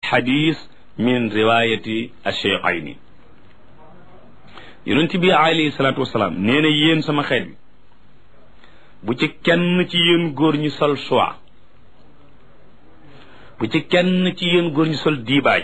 xadis min riwayati acheikhayni yonent bi alayhi salaatu wasalaam nee na yéen sama xeet bi bu ci kenn ci yéen góor ñi sol soie bu ci kenn ci yéen góor ñi sol diibaaj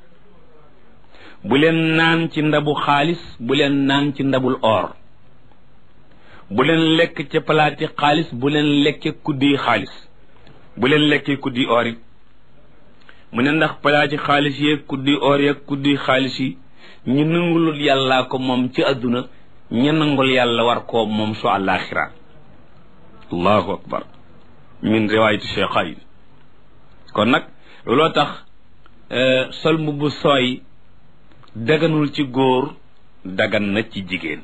bu leen naan ci ndabu xaalis bu leen naan ci ndabul or bu leen lekk ca palaati xaalis bu leen lekke kuddi xaalis bu leen lekkee kuddi or it mu ne ndax palaati xaalis yeeg kuddi or yeeg kuddi xaalis yi ñu nangulul yàllaa ko moom ci àdduna ñu nangul yàlla war koo moom su àllaaxira allahu akbar min riwaayati cheikhayn kon nag looloo tax sol mbubb sooy daganul ci góor dagan na ci jigéen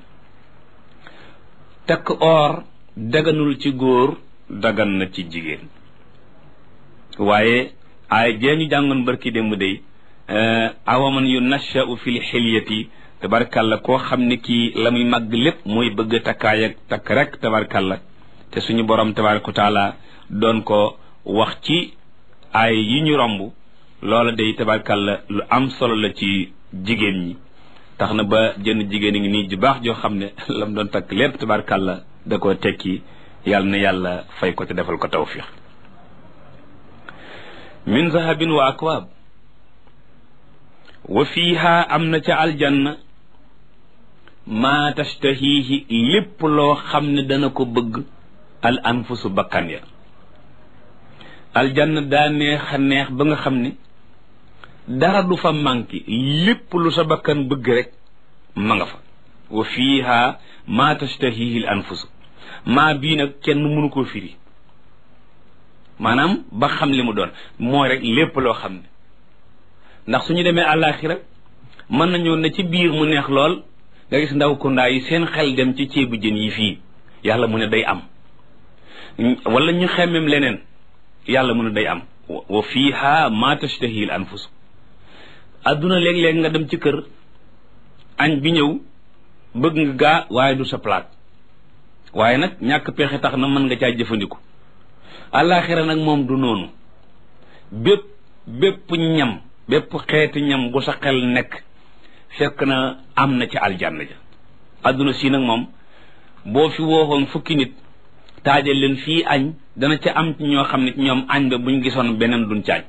takk or daganul ci góor dagan na ci jigéen waaye ay jee ñu jàngoon barki démb day awaman yu nashau fi lxilyati tabarkalla koo xam ne kii la muy màgg lépp muy bëgg takkaay ak takk rek tabarkalla te suñu borom tabaraka taala doon ko wax ci ay yi ñu romb loola day tabarkalla lu am solo la ci jigéen ñi tax na ba jënn jigéen a ngi nii ju baax joo xam ne lam doon takk lépp tabarkalla da koo tekki yàlla na yàlla fay ko te defal ko tawfiq min zahabin wa akwaab wa fiiha am na ca aljanna maa tashtahiihi lépp loo xam ne dana ko bëgg al anfusu bakkan ya aljanna daa neex a neex ba nga xam ne dara du fa manqué lépp lu sa bakkan bëgg rek ma nga fa wa fiiha maa tashtahiihi al anfusu maa bii nag kenn mënu koo firi maanaam ba xam li mu doon mooy rek lépp loo xam ne ndax suñu demee àllaaxira mën nañoo ne ci biir mu neex lool nga gis ndaw kundaa yi seen xel dem ci ceebu jën yi fii yàlla mu ne day am wala ñu xemmem leneen yàlla mu ne day am wa fiiha ma tashtahi al anfus adduna léeg-léeg nga dem ci kër añ bi ñëw bëgg nga gaa waaye du sa palaat waaye nag ñàkk pexe tax na mën nga caa jëfandiku àllaaxira nag moom du noonu bépp bépp ñam bépp xeeti ñam bu sa xel nekk fekk na am na ci aljanna ja adduna si nag moom boo fi wooxoon fukki nit taajal leen fii añ dana ca am ci ñoo xam ne ñoom añ ba buñ gisoon beneen duñ caañ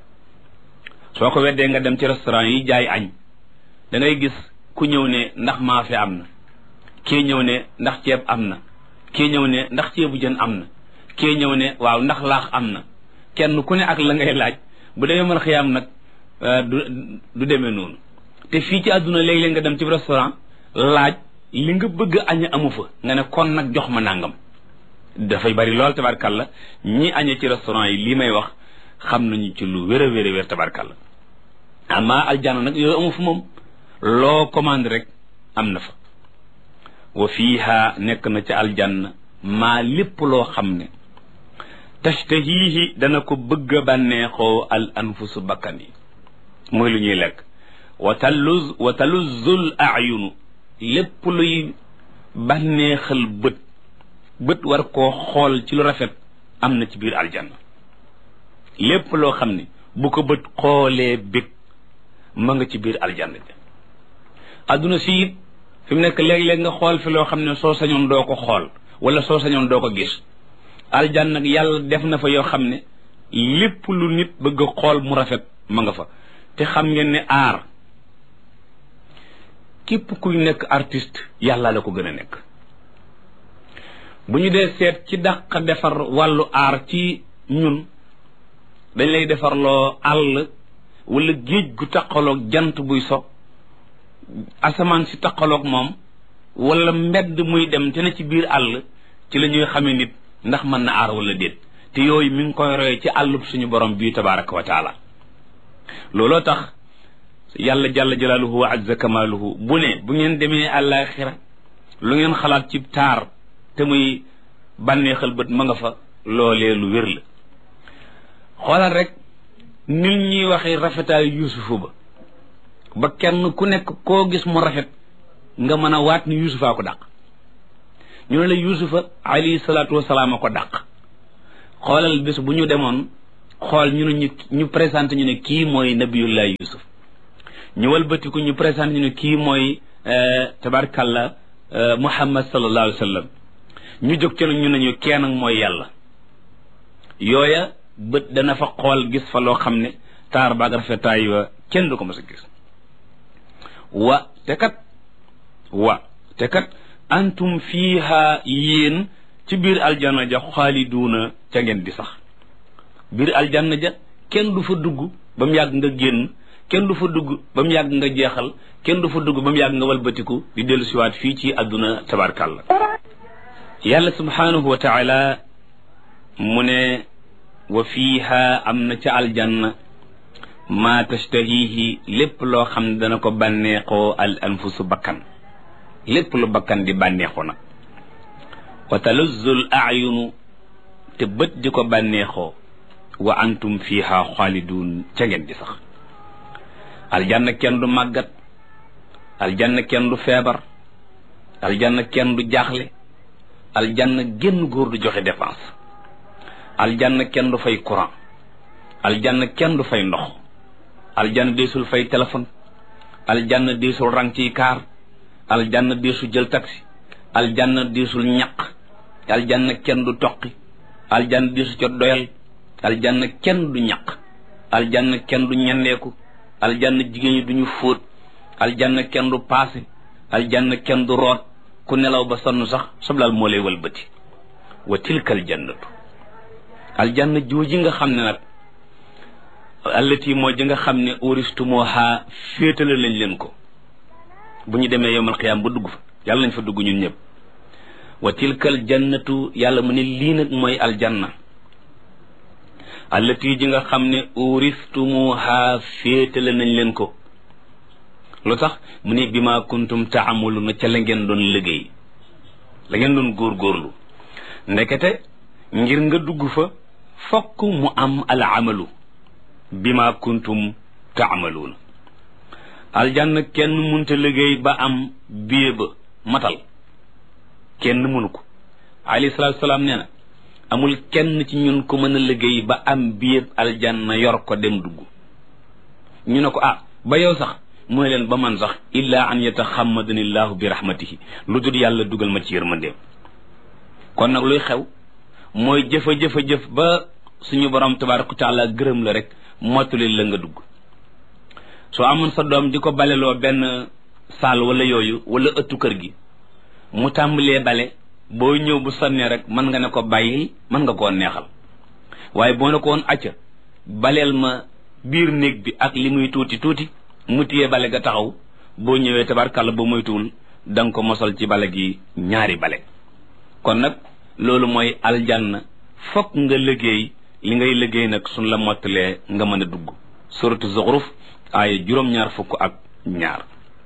soo ko weddee nga dem ci restaurant yi jaay añ da ngay gis ku ñëw ne ndax maafe am na kii ñëw ne ndax ceeb am na kii ñëw ne ndax ceebu jën am na kii ñëw ne waaw ndax laax am na kenn ku ne ak la ngay laaj bu demee mën xiyaam nag du du demee noonu te fii ci àdduna léeg-léeg nga dem ci restaurant laaj li nga bëgg añ amu fa nga ne kon nag jox ma nàngam dafay bari lool tabarkalla ñi añee ci restaurant yi lii may wax xam nañu ci lu wér a wér a wér tabarkalla ama aljanna nag yooyu amu fa moom loo commande rek am na fa wa fiiha nekk na ci aljanna maa lépp loo xam ne tashtahihi dana ko bëgg a bànneexoo al anfusu bakkan yi mooy lu ñuy lekk wa taluz wa taluzzul ayunu lépp luy bànneexal bët bët war koo xool ci lu rafet am na ci biir aljanna lépp loo xam ne bu ko bët xoolee bég ma nga ci biir aljanna bi adduna si it fi mu nekk léeg-léeg nga xool fi loo xam ne soo sañoon doo ko xool wala soo sañoon doo ko gis aljanna nag yàlla def na fa yoo xam ne lépp lu nit bëgg a xool mu rafet ma nga fa te xam ngeen ne aar képp kuy nekk artiste yàlla la ko gën a nekk bu ñu dee seet ci dàq defar wàllu aar ci ñun dañ lay defarloo àll wala géej gu taqaloog jant buy so asamaan si taqaloog moom wala mbedd muy dem te na ci biir àll ci la ñuy xamee nit ndax mën na aar wala déet te yooyu mi ngi koy roye ci àllub suñu borom bii tabaraka wa taala looloo tax yàlla jàlla jalaaluhu wa azza kamaaluhu bu ne bu ngeen demee àllaaxira lu ngeen xalaat ci taar te muy bànneexal bët ma nga fa loolee lu wér la xoolal rek nit ñuy waxee rafetaayu yuusufu ba ba kenn ku nekk koo gis mu rafet nga mën a waat ni yuusufaa ko dàq ñu ne la yuusufa alayhi salaatu wasalaam a ko dàq xoolal bés bu ñu demoon xool ñu ne ñu ñu présenté ñu ne kii mooy nabiyullah yusuf ñu walbatiku ñu présenté ñu ne kii mooy tabarkalla muhammad sallallahu alayhi wa sallam ñu jóg ci nag ñu ne ñu kenn ak mooy yàlla yooya bët dana fa xool gis fa loo xam ne taar baag rafetaay wa kenn du ko mës a gis wa te kat wa te kat antum fiiha yéen ci biir aljanna ja xaaliduuna ca ngeen di sax biir aljanna ja kenn du fa dugg ba mu yàgg nga génn kenn du fa dugg ba mu yàgg nga jeexal kenn du fa dugg ba mu yàgg nga walbatiku di dellu siwaat fii ci àdduna tabarkàlla yàlla subhanahu wa taala mu ne wa fiiha am na ca aljanna ma tashtahihi lépp loo xam ne dana ko bànneexoo al anfusu bakkan lépp lu bakkan di bànneexoo nag wa taluzzul ayunu te bët di ko bànneexoo wa antum fiha xaalidun ca ngeen di sax aljanna kenn du màggat aljanna kenn du feebar aljanna kenn du jaaxle aljanna génn góor du joxe dépense aljanna kenn du fay courant aljanna kenn du fay ndox aljanna deesul fay téléphone aljanna deesul rang ci kaar aljanna deesul jël taxi aljanna deesul ñaq aljanna kenn du toqi aljanna deesu ca doyal aljanna kenn du ñaq aljanna kenn du ñendeeku aljanna jigéen ñi duñu fóot aljanna kenn du paase aljanna kenn du root ku nelaw ba sonn sax soblal moo lay walbati wa tilka aljannatu aljanna jooji nga xam ne nag allati moo ji nga xam ne uristumuha féetale lañ leen ko bu ñu demee yowmal xiyaam ba dugg fa yàlla nañ fa dugg ñun ñëpp wa tilka aljannatu yàlla mu ne lii nag mooy aljanna allati ji nga xam ne uristumuha féetale nañ leen ko lu tax mu ne bi ma kuntum taamuluna ca la ngeen doon liggéey la ngeen doon góorgóorlu ndekete ngir nga dugg fa fokk mu am al amalu bi ma kuntum taamaluuna aljanna kenn munta liggéey ba am biye ba matal kenn mënu ko alayhi salaatu salaam nee na amul kenn ci ñun ko mën a liggéey ba am biye aljanna yor ko dem dugg ñu ne ko ah ba yow sax mooy leen ba man sax illa an yataxammadani llahu bi rahmatihi lu dul yàlla dugal ma ci yërmandeem kon nag luy xew mooy jëfa jëfa jëf ba suñu borom tabaraka taala gërëm la rek mottali la nga dugg soo amoon sa doom di ko baleloo benn saal wala yooyu wala ëttu kër gi mu tàmbalee bale boo ñëw bu sonnee rek mën nga ne ko bàyyil mën nga koo neexal waaye boo ne ko woon acca baleel ma biir néeg bi ak li muy tuuti tuuti mu téye bale ga taxaw boo ñëwee tabarkàlla ba moytuwul da nga ko mosal ci bale gi ñaari bale kon nag loolu mooy aljanna fokk nga liggéey li ngay liggéey nag suñ la mottalee nga mën a dugg suratu zuxruf aaya juróom-ñaar fukk ak ñaar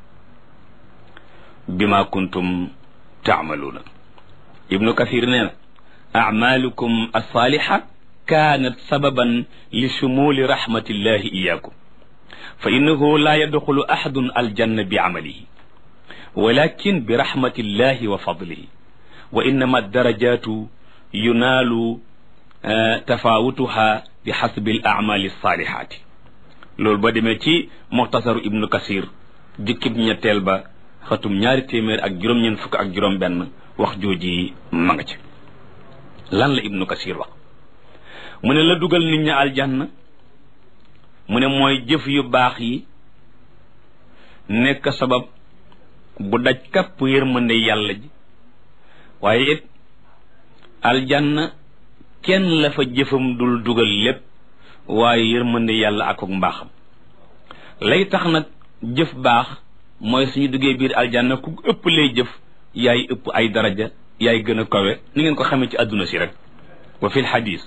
bima kuntum taamaluuna ibnu kathir nee na acmaalukum alsaalixa kaanat sababan li shumuli rahmatillahi iyaakum fa innahu laa yadxulu axadun aljanna bi camalihi walakin bi rahmatillahi wa fadlihi wa innama darajaatu yunaalu tafaawutuha bi xasbi al acmaali alsaalixaati loolu ba demee ci muxtasaru ibnu kasir jukkib ñetteel ba xatum ñaari téeméer ak juróom-ñeent fukk ak juróom-benn wax jooji ma nga ci lan la ibnu kasir wax mu ne la dugal nit ñi aljanna mu ne mooy jëf yu baax yi nekk sabab bu daj kapp yërmande yàlla ji waaye it aljanna kenn la fa jëfam dul dugal lépp waaye yërmande yàlla ak ak mbaaxam lay tax nag jëf baax mooy suñu duggee biir aljanna ku ëpp lay jëf yaay ëpp ay daraja yaay gën a kawe ni ngeen ko xamee ci àdduna si rek wa fi lxadis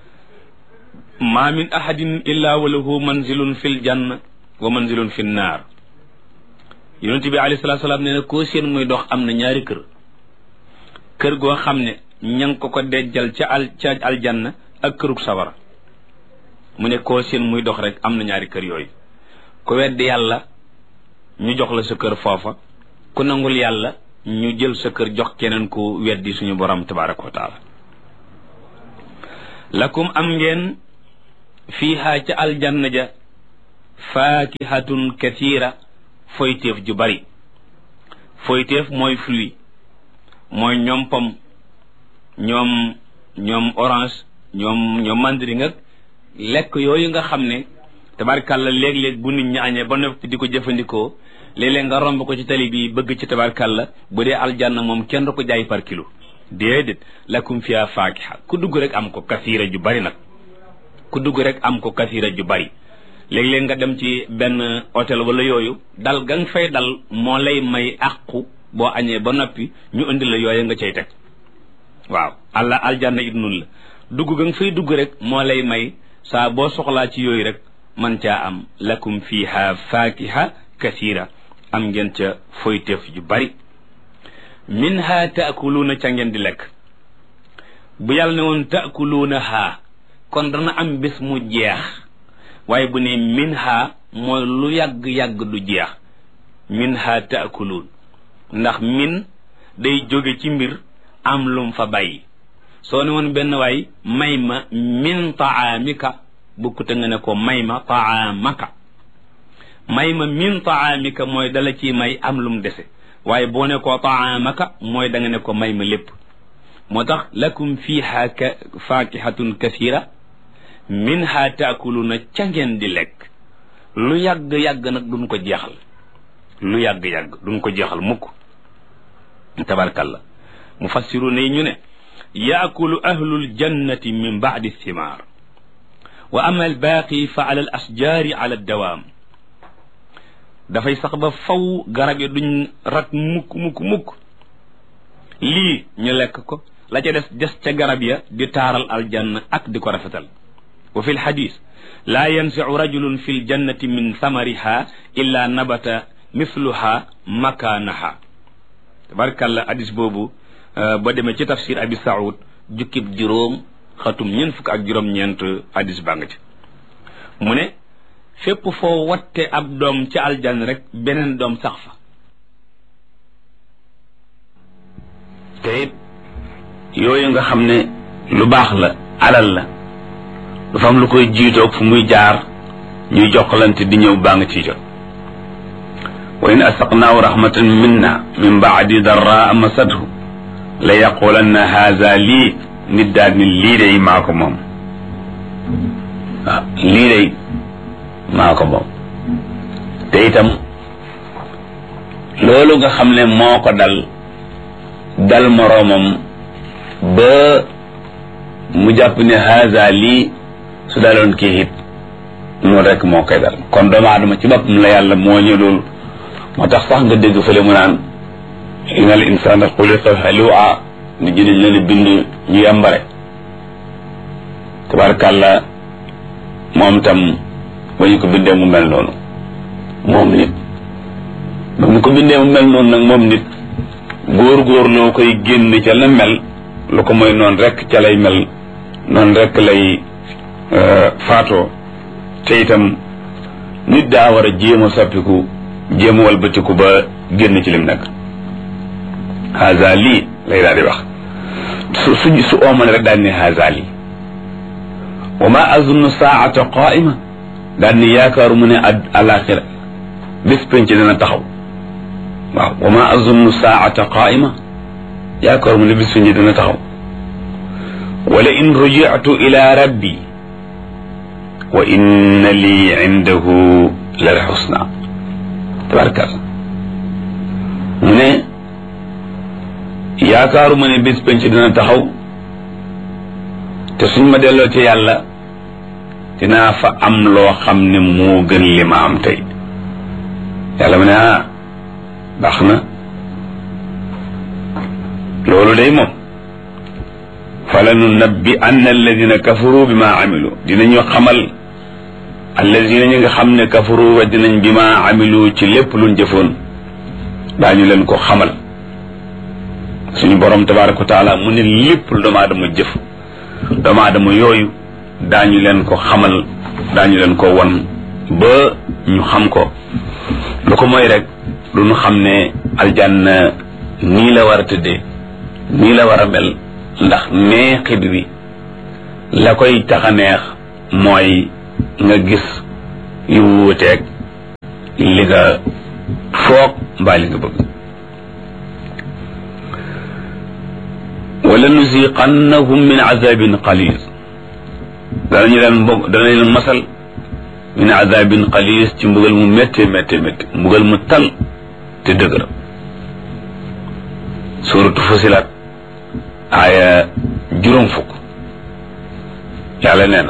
ma min ahadin illa wa lahu manzilun fi ljanna wa manzilun fi nnaar yonent bi alayhi salatu salaam nee na koo seen muy dox am na ñaari kër kër goo xam ne ña ngi ko ko dejjal ca al ca aljanna ak kërug sawara mu ne koo seen muy dox rek am na ñaari kër yooyu ku weddi yàlla ñu jox la sa kër foofa ku nangul yàlla ñu jël sa kër jox keneen ku weddi suñu borom tabaraka wa taala lakum am ngeen fiiha ca aljanna ja faakihatun kathira foyteef ju bari foyteef mooy fruit mooy ñoom pom ñoom ñoom orange ñoom ñoom mandarin ak lekk yooyu nga xam ne tabarkàlla léeg-léeg bu nit ñi añee ba noppi di ko jëfandikoo léeg-léeg nga romb ko ci tali bi bëgg ci tabarkàlla bu dee aljanna moom kenn du ko jaay par kilo déedéet lakum fiha faakiha ku dugg rek am ko kasiira ju bari nag ku dugg rek am ko kasiira ju bari léeg-léeg nga dem ci benn hôtel wala yooyu dal ga nga fay dal moo lay may àqu boo añee ba noppi ñu indi la yooyu nga cay teg waaw allah aljanna it nun la dugg ga nga fay dugg rek moo lay may saa boo soxlaa ci yooyu rek man caa am lakum fiha faakiha kasiira am ngeen ca foyteef yu bari minha taakuluuna ca ngeen di lekk bu yàlla ne woon taakuluuna haa kon dana am bés mu jeex waaye bu ne minha mooy lu yàgg-yàgg du jeex minha taakuluun ndax min day jóge ci mbir am lum fa bàyyi soo ne woon benn waay may ma min taamika bukkute nga ne ko may ma taamaka may ma min taamika mooy dala ci may am lum dese waaye boo ne ko taamaka mooy da nga ne ko may ma lépp moo tax lakum fiha ka faakihatun kasira minha taakuluna ca ngeen di lekk lu yàgg-yàgg nag duñ ko jeexal lu yàgg-yàgg duñ ko jeexal mukk tabarkalla mufassiruna yi ñu ne yaakulu ahlul jannati min baadi thimaar wa ama albaaqi fa ala al asjaari ala dawaam dafay sax ba faw garab yi duñ rat mukk mukk mukk lii ñu lekk ko la ca des des ca garab ya di taaral aljanna ak di ko rafetal wa fi lxadis laa yansicu rajulun fi ljannati min samariha illa nabata mithluha makaanaha tabarkàlla hadis boobu ba demee ci tafsir abi saoud jukkib juróom xatum ñeent fukk ak juróom-ñeent hadis baa nga ci mu ne fépp foo watte ab doom ci aljanna rek beneen doom sax fa te it yooyu nga xam ne lu baax la alal la du fa am lu koy jiitoog fu muy jaar ñuy jokkalante di ñëw baa nga ciy jot wa in asaqnaahu rahmatan minna min baadi darraa masadhu la yaqulanna haza lii nit daal ni lii day maa ko moom waaw lii day maa ko moom te itam loolu nga xam ne moo ko dal dal moroomam ba mu jàpp ne haza lii su daloon kii it noonu rek moo koy dal kon doomu aadama ci boppam la yàlla moo ñu loolu moo tax sax nga dégg fële mu naan inna al insana xuliqa halua ni jëniñ leen bind ñu yambare tabarkàlla moom tam ba ñu ko bindee mu mel noonu moom nit ba mu ko bindee mu mel noonu nag moom nit góor-góor loo koy génn ca la mel lu ko mooy noonu rek ca lay mel noonu rek lay faatoo te itam nit daa war a jéem a soppiku jéem a walbatiku ba génn ci lim nekk haza lii lay daal di wax su su su ooman rek daal ni haza lii wa ma azunnu saata qaima daal ni yaakaaru mu ne alaxira bés penc dana taxaw waaw wa ma azunnu saata qaima yaakaaru mu ne bés penc dana taxaw wala in rujitu ila rabbi wa inna lii indahu lal xusna tabarkalla mu ne yaakaaru ma ne bés penc dina taxaw te suñ ma delloo ci yàlla dinaa fa am loo xam ne moo gën li ma am tey yàlla mu ne ah baax na loolu day moom fala nu nabbi anna alladina kafaru bi ma amilu dinañu xamal alladina ñi nga xam ne kafaru wa dinañ bi ma amilu ci lépp luñ jëfoon daañu leen ko xamal suñu borom tabaraka wa taala mu ne lépp lu doomu aadama jëf doomu aadama yooyu daañu leen ko xamal daañu leen ko won ba ñu xam ko lu ko mooy rek du ñu xam ne aljanna nii la war a tëddee nii la war a mel ndax neexit bi la koy tax a neex mooy nga gis yu wuuteeg li nga foog mbaa li nga bëgg wala nuziqannahum min azabin qalil danañu leen mbog danañ leen masal min azabin qalis ci mbugal mu métte métte métte mbugal mu tal te dëgër suratu fusilat aaya juróom fukk yàlla nee na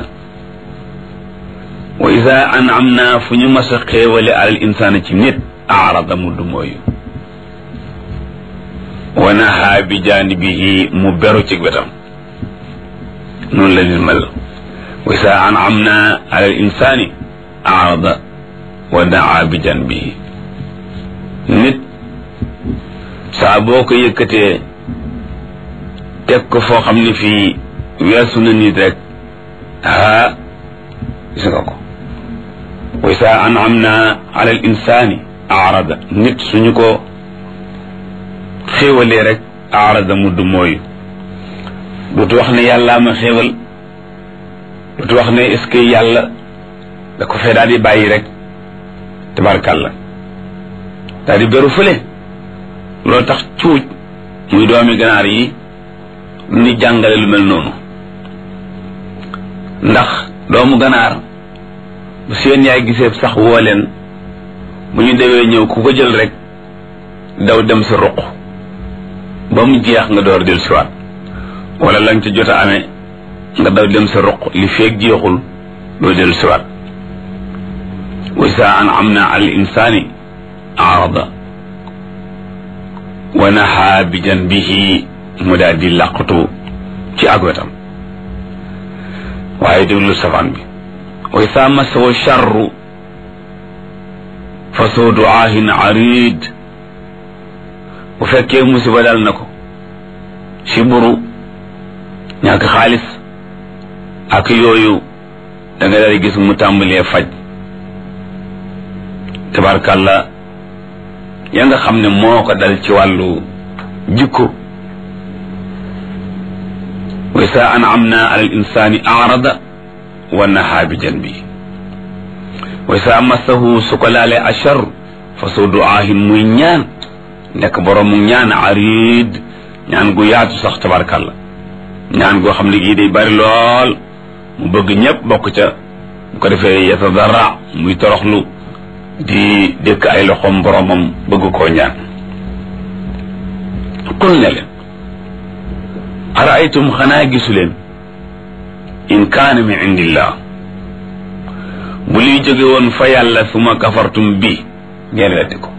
wa ida an'amna fu ñu mas a xéewale alal insaana ci nit aarada mu du mooyu wa nahaa bi jaanibihi mu beru ci wetam noonu la nit mel wa ida an'amna alal insaani aarada wa naa bi janbihi nit saa boo ko yëkkatee teg ko foo xam ne fii weesu na nit rek aa gis nga ko wa saa an'amna ala al insani aarada nit suñu ko xéewalee rek aarada mu du mooyu dutu wax ne yàllaa ma xéewal dutu wax ne est-ce que yàlla da ko fee daal di bàyyi rek tabarkàlla daal di beru fële loolu tax cuuj muy doomi ganaar yi ni jàngale lu mel noonu ndax doomu ganaar bu seen yaay gisee sax woo leen bu ñu dewee ñëw ku ko jël rek daw dem sa ruq ba mu jeex nga door del siwaat wala lañ ca jot a amee nga daw dem sa ruq li feeg jeexul doo del siwaat wa saa an am na al insaani arada wa nahaa bi janbihi mu daal di làqatu ci ak wetam waaye déglu safaan bi wa isaa masahu charru fa soo duaahin arid bu fekkee musiba dal na ko si buru ñàkk xaalis ak yooyu da nga daal gis mu tàmbalee faj tabarkàlla ya nga xam ne moo ko dal ci wàllu jikko wa saa an'amna ala al insani arada wa nahaa bi janbi wa saa massahu su ko laalee achar fa su duaahin muy ñaan nekk borom mu ñaan arid ñaan gu yaatu sax tabarkàlla ñaan goo xam ne gii day bari lool mu bëgg ñëpp bokk ca bu ko defee yatadarra muy toroxlu di dëkk ay loxoom boromam bëgg koo ñaan qul ne leen araaytum xanaa gisu leen in kaana min indillah bu liy jóge woon fa yàlla suma kafartum bi ngeen weddi ko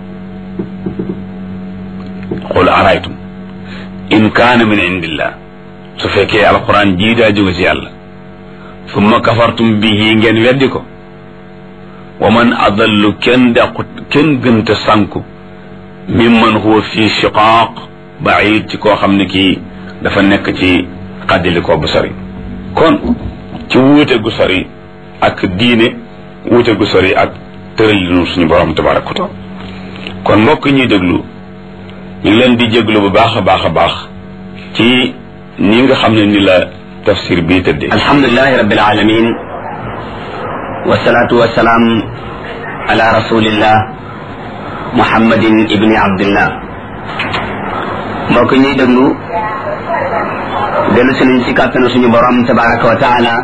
qul araaytum in kaana min indillah su fekkee alquran jii daa jóge ci yàlla summa kafartum bihi ngeen weddi ko wa man adallu kenn dàqut kenn gënta sànku mimman huwa fi shiqaaq baid ci koo xam ne kii dafa nekk ci xaddili ko bu sori kon ci wuute gu sori ak diine wuute gu sori ak tëralinu suñu borom tabaraka wa taala kon mbokk ñuy déglu ñu ngi leen di jéglu bu baax a baax a baax ci ni nga xam ne ni la tafsir bii tëddee alhamdulilahi rabbil alamin wasalaatu wasalaam ala rasulillah muhammadin ibni abdillah mbokk ñuy déglu dellu si nañ ci kàttanu suñu borom tabaraka wa taala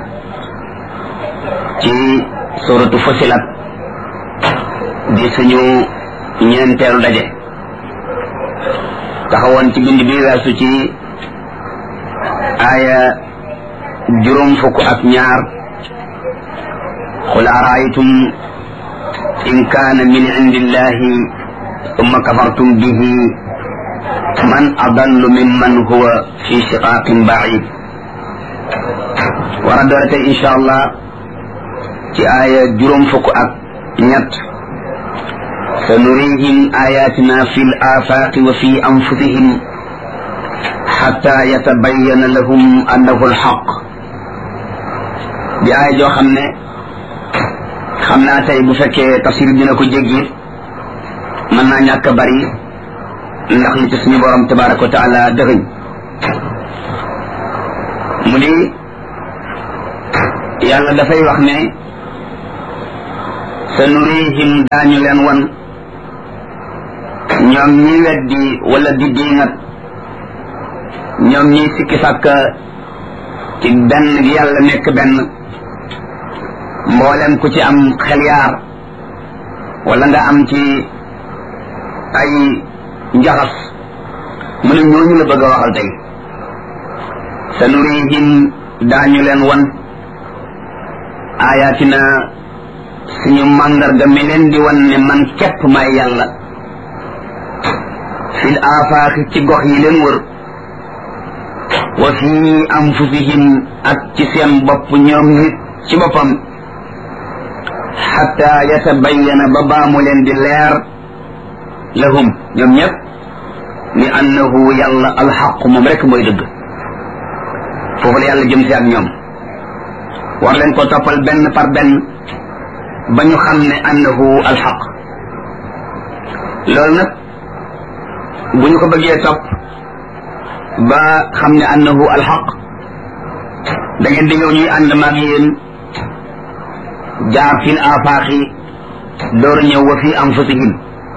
ci suratu fusilat di suñu ñeenteelu daje taxawoon ci bind bi weesu ci aaya juróom fukk ak ñaar qul araaytum in kaana min indillahi summa kafartum bihi man adallu mimman huwa fi shiqaaqin baid war a doore tey insha allah ci aaya juróom fukk ak ñett sanurihim ayatina fi l afaaqi wa fi anfusihim xatta yatabayana lahum annahu alxaq di aaya joo xam ne xam naa tey bu fekkee tafsir dina ko jéggi mën naa ñàkk a bari ndax li ci suñu borom tabaraka wa taala dëxëñ mu di yàlla dafay wax ne sa nurihim daañu leen wan ñoom ñi weddi wala di diingat ñoom ñi sikki sàkka ci benn gi yàlla nekk benn mboolem ku ci am xel yaar wala nga am ci ay njaxas mu ne ñooñu la bëgg a waxal tey sa nurihim daañu leen wan ayatina suñu màndarga mi leen di wan ne man képp may yàlla fil afaaqi ci gox yi leen wër wa fi anfusihim ak ci seen bopp ñoom nit ci boppam xatta yatabayyana ba baamu leen di leer lahum ñoom ñëpp ni annahu yàlla alxaqu moom rek mooy dëgg foofu la yàlla jëm si ak ñoom war leen ko toppal benn par benn ba ñu xam ne annahu alxaq loolu nag bu ñu ko bëggee topp ba xam ne annahu alxaq da ngeen di ñëw ñuy ànd maag yéen jaar fil afaaxi door a ñëw wa fi anfusihim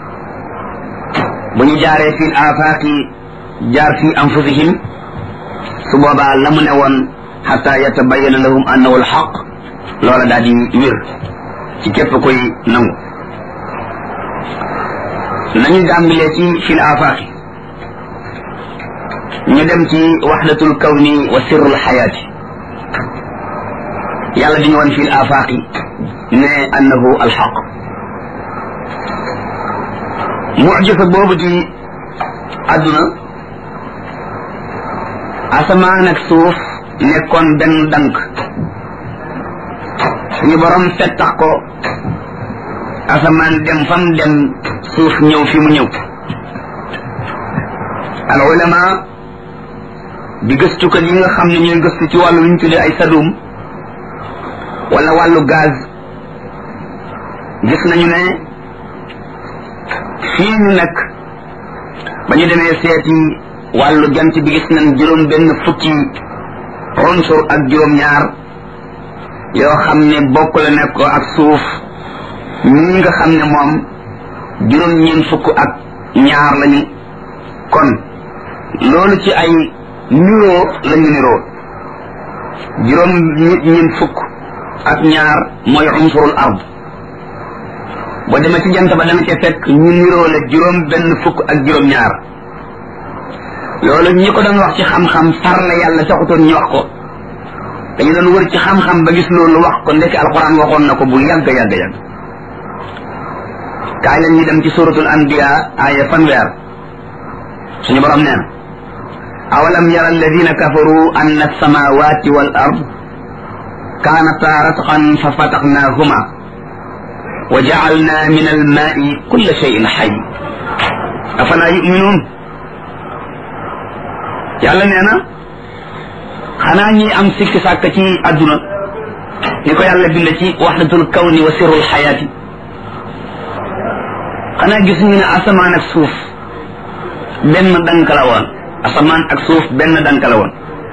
bu ñu jaaree fil afaaxi jaar fi anfusihim su boobaa la mu ne woon xata yatabayana lahum annahu alxaq loola daal di wér ci képp koy nangu nañu dàmbilee ci fil afaaqi ñu dem ci waxdatul kawni wa sirrul xayaati yàlla di ñu woon fil afaaqi ne annahu alxaq mujisa boobu di àdduna asamaan ak suuf nekkoon benn dank suñu borom fettax ko asamaan dem fam dem suuf ñëw fi mu ñëw al ulama di gëstukat yi nga xam ne ñooy gëstu ci wàllu lu ñu tuddee ay sadum wala wàllu gaz gis nañu ne fii ñu nekk ba ñu demee seeti wàllu jant bi gis nañ juróom benn fukki ronsur ak juróom ñaar yoo xam ne bokk la nekk ko ak suuf ñi nga xam ne moom juróom ñeen fukk ak ñaar lañu kon loolu ci ay niroo lañu niroo juróom ñeen fukk ak ñaar mooy unsurul ard boo demee ci jant ba dana ca fekk ñu niroo la juróom benn fukk ak juróom ñaar loolu ñi ko doon wax ci xam-xam far la yàlla taxutoon ñu wax ko dañu doon wër ci xam-xam ba gis loolu wax ko ndekki alquran waxoon na ko bu yàgg yàgg yàgg kaay leen ñu dem ci suratul anbiya aaya fanweer suñu borom nee na awalam yara alladina kafaru anna alsamawati wal ard kaanata ratqan fa fataxnaahuma wa jacalna min almaai kulla cheyin xay afala yuminuun yàlla nee na xanaa ñi am sikki sàkk ci àdduna ni ko yàlla bind ci waxdatul kawni wa sirrul xayaati xanaa gis ñu ne asamaan ak suuf benn dank la woon asamaan ak suuf benn dank la woon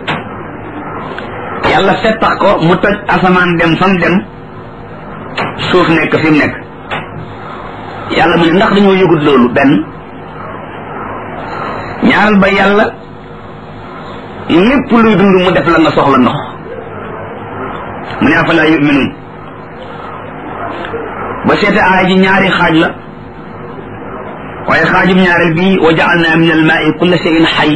yàlla fettax ko mu toj asamaan dem fam dem suuf nekk fi mu nekk yàlla mu ne ndax dañoo yëgut loolu benn ñaaral ba yàlla lépp luy dund mu def la nga soxla ndox mu ne afala yuminuun ba seete aaya ji ñaari xaaj la waaye xaajum ñaareel bi wa jaalna min almaai kulla cheyin xay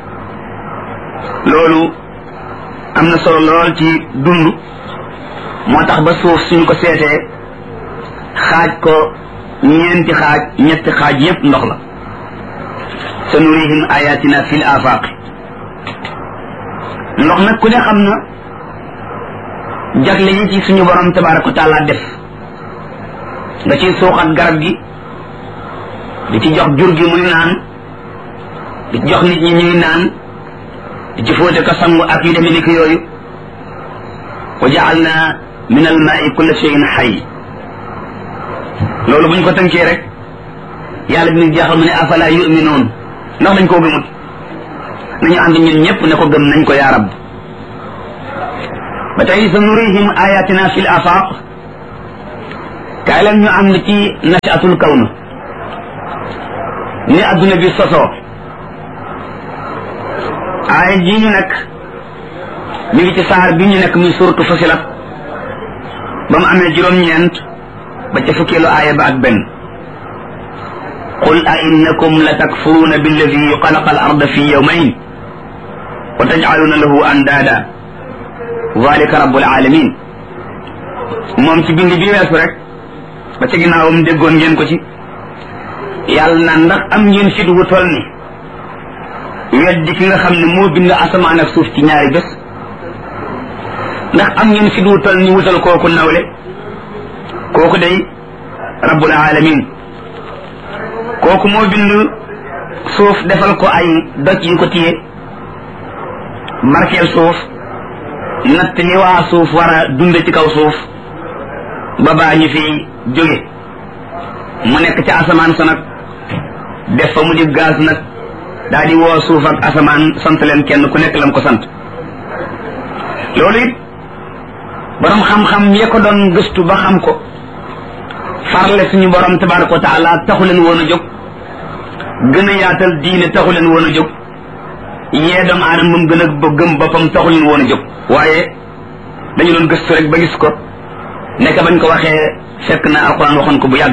loolu am na solo lool ci dund moo tax ba suuf suñ ko seetee xaaj ko ñeenti xaaj ñetti xaaj yépp ndox la sa nurihim ayatina fi l afaqi ndox nag ku ne xam na jagle yi ci suñu borom tabaraka wa taala def nga ciy suuxat garab gi di ci jox jur gi muy naan di ci jox nit ñi ñuy naan di ci fóote ko sangu ak yu demee ni ki yooyu wa jaalna min al maai kulla cheyin xay loolu buñ ko tënkee rek yàlla bi ñu jeexal mu ne afala yuminoon ndax dañ koo gëmut nañu ànd ñun ñëpp ne ko gëm nañ ko yaa rab ba tey sa nurihim ayatina fi l afaq kaay kaay leen ñu ànd ci nasiatul kawnu ni adduna bi sosoo aaya ji ñu nekk mi ngi ci saar bi ñu nekk muy suratu fasilat ba mu amee juróom-ñeent ba ca fukkeelu aaya ba ak benn qul a innakum la takfuruuna billadi xalaqa al arda fi yawmayn wa tajcaluuna lahu andaada dalika rabbul alamin moom ci bind bi weesu rek ba ca ginnaawam déggoon ngeen ko ci yàlla na ndax am ngeen fit wu toll ni weddi ki nga xam ne moo bind asamaan ak suuf ci ñaari bés ndax am ngeen fit wu toll ni wutal kooku nawle kooku day rabbul alamin kooku moo bind suuf defal ko ay doj yu ko téye barkeel suuf natt li waa suuf war a dunde ci kaw suuf ba baa ñu fi jóge mu nekk ci asamaan sa nag def fa mu di gaz nag daa di woo suuf ak asamaan sant leen kenn ku nekk lam ko sant loolu it borom xam-xam yee ko doon gëstu ba xam ko farle suñu borom tabaraka wa taala taxu leen woon a jóg gën a yaatal diine taxu leen woon a jóg yee doomu aadama mu gën a gëm boppam taxu leen woon a jóg waaye dañu doon gëstu rek ba gis ko nekk bañ ko waxee fekk na alquran waxoon ko bu yàgg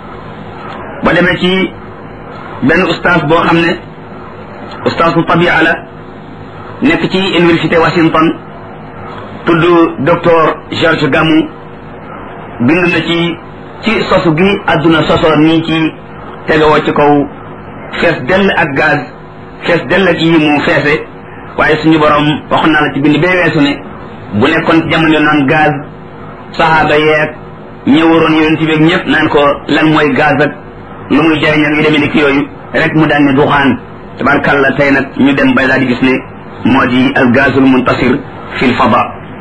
ba demee ci benn ustaas boo xam ne ustaas bu tabia la nekk ci université Washington tudd docteur George Gamow bind na ci ci sosu gi àdduna sosoo nii ci tegewoo ci kaw fees dell ak gaz fees dell ak yi mu feese waaye suñu borom waxoon naa la ci bind bee weesu ne bu nekkoon ci jamono naan gaz saxaaba yeeg ñëwaroon yonent bi ñëpp naan ko lan mooy gaz ak lu muy jariñ ak yu demee ni ki yooyu rek mu daan ne duxaan tabarkàlla tey nag ñu dem ba daal di gis ne moo di al gazul muntasir fi l fada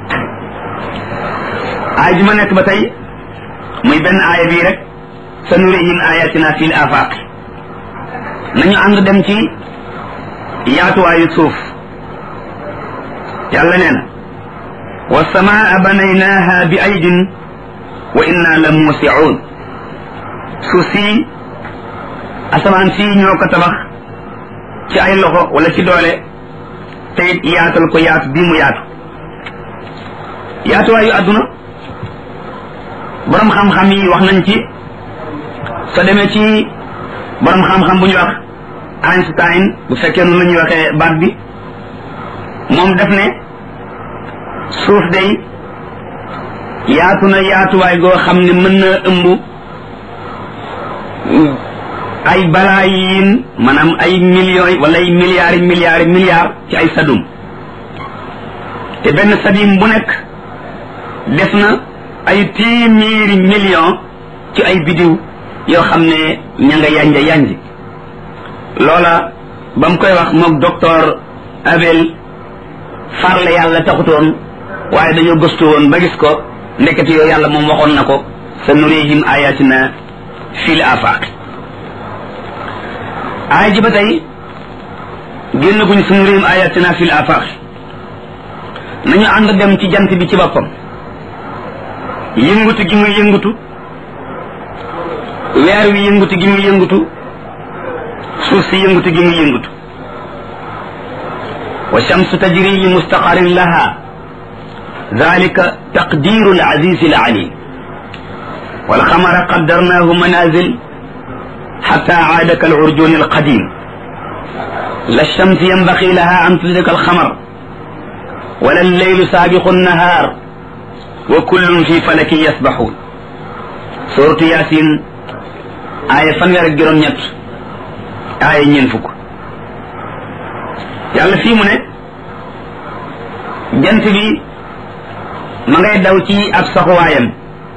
aay ji ma nekk ba tey muy benn aaya bii rek sa nurihim ayatina fi l afaq nañu ànd dem ci yaatuwaayu suuf yàlla nee na والسماء بنيناها بأيد وإنا لموسعون سوسي asamaan si ñoo ko tabax ci ay loxo wala ci doole te it yaatal ko yaatu bii mu yaatu yaatuwaayu àdduna borom xam-xam yi wax nañ ci soo demee ci borom xam-xam bu ñu wax Einstein bu fekkee noonu la ñuy waxee baat bi moom def ne suuf day yaatu na yaatuwaay goo xam ne mën na ëmb ay balaayin maanaam ay millions wala ay milliards yi milliards yi milliards ci ay sadum te benn sadim bu nekk def na ay téeméeri millions ci ay bidiw yoo xam ne ña nga yanja yanji loola ba mu koy wax moog docteur Abel farle yàlla taxutoon waaye dañoo gëstu woon ba gis ko ndekete yoo yàlla moom waxoon na ko sa nurihim ayatina fil afaq aaya ji ba tey génn guñ sa nurihim ayatina fil afaq nañu ànd dem ci jant bi ci boppam yëngutu gi muy yëngutu weer wi yëngutu gi muy yëngutu suuf si yëngutu gi muy yëngutu wa shamsu tajri li mustaqarin laha ذلك تقدير العزيز العليم والقمر قدرناه منازل حتى عاد كالعرجون القديم لا الشمس ينبغي لها أن تدرك القمر ولا الليل سابق النهار وكل في فلك يسبحون سورة ياسين آية فنوير الجرم نيت آية ينفك يالا في من جنت بي ma ngay daw ci ab saxuwaayam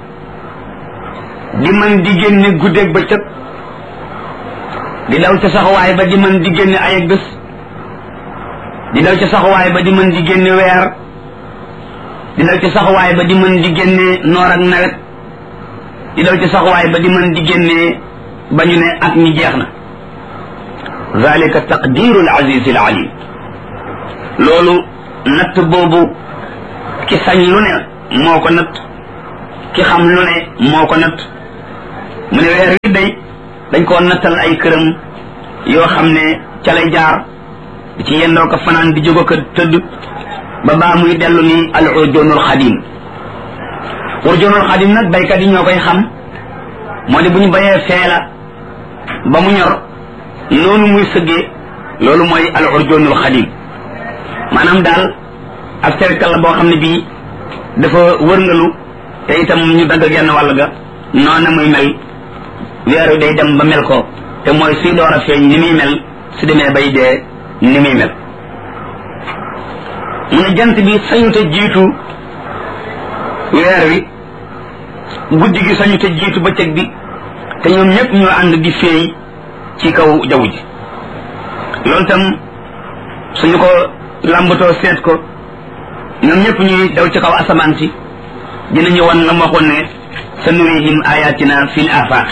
di mën di génne guddeeg bëccëg di daw ca saxuwaay ba di mën di génne ay ak bés di daw ca saxuwaay ba di mën di génne weer di daw ca saxuwaay ba di mën di génne noor ak nawet di daw ca saxuwaay ba di mën di génne ba ñu ne at mi jeex na zalika taqdiru al aziz al alim loolu natt boobu ki sañ lu ne moo ko natt ki xam lu ne moo ko natt mu ne weer wi day dañ koo nattal ay këram yoo xam ne ca lay jaar di ci yendoo ko fanaan di jógo ko tëdd ba baa muy dellu ni al urjoonul xadim urjoonul xadim nag baykat yi ñoo koy xam moo di bu ñu bayee feela ba mu ñor noonu muy sëggee loolu mooy al urjoonul xadim maanaam daal ab cercle la boo xam ne bii dafa wërngalu te itam ñu dagg genn wàll ga noona muy mel weeru day dem ba mel ko te mooy suy door a feeñ ni muy mel su demee bay dee ni muy mel mu ne jant bi sañu te jiitu weer wi guddi gi sañu te jiitu bëccëg bi te ñoom ñëpp ñoo ànd di feey ci kaw jaww ji loolu tam suñu ko làmbatoo seet ko ñoom ñëpp ñuy daw ci kaw asamaan si dinañu wan la mu waxoon ne sa nurihim ayatina fil afaq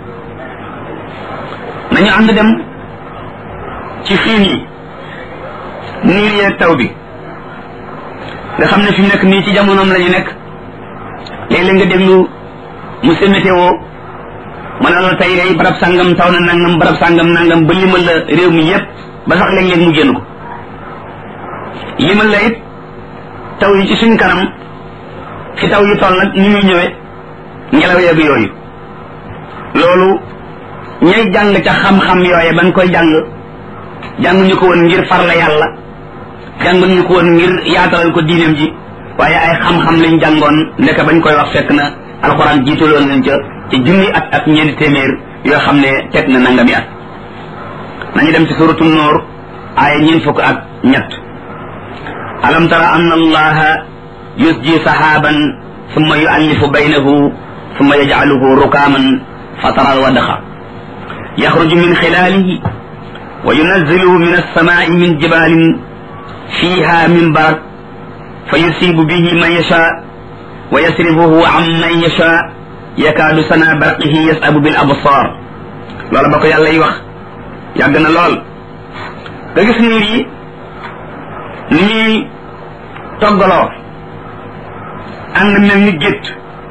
nañu ànd dem ci xiin yi niir yeeg taw bi nga xam ne fi mu nekk nii ci jamonoom la ñu nekk léeg-léeg nga déglu monsieur météo ma ne la tey day barab sàngam taw na nangam barab sàngam nangam ba limal la réew mi yépp ba sax léeg-léeg mu génn ko limal la it taw yi ci suñ kanam fi taw yi toll nag ni muy ñëwee ngelaw yeeg yooyu loolu ñay jàng ca xam-xam yooye bañ koy jàng jànguñu ko woon ngir farla yàlla jànguñu ko woon ngir yaatalal ko diineem ji waaye ay xam-xam lañ jàngoon ndeke bañ koy wax fekk na alxuraan jiitaloon nañ ca ci junni at ak ñeenti téeméer yoo xam ne teg na nangami at nañu dem ci suratu noor aaya ñeent fukk ak ñett alam tara anna allaha yusji sahaban summa yuallifu baynahu summa yajcaluhu rukaaman fatara alwadaxa yaxruju min xilaalihi wa yunazziluhu min alsamaai min jibalin fiha min barak fa yusibu bihi man yasha wa yasrifuhu an man yasha yakaadu sana barqihi yasabu bil absar loola ba ko yàlla yi wax yàgg na lool nga gis niir yi ni ñuy toggaloo ànd mel ni gétt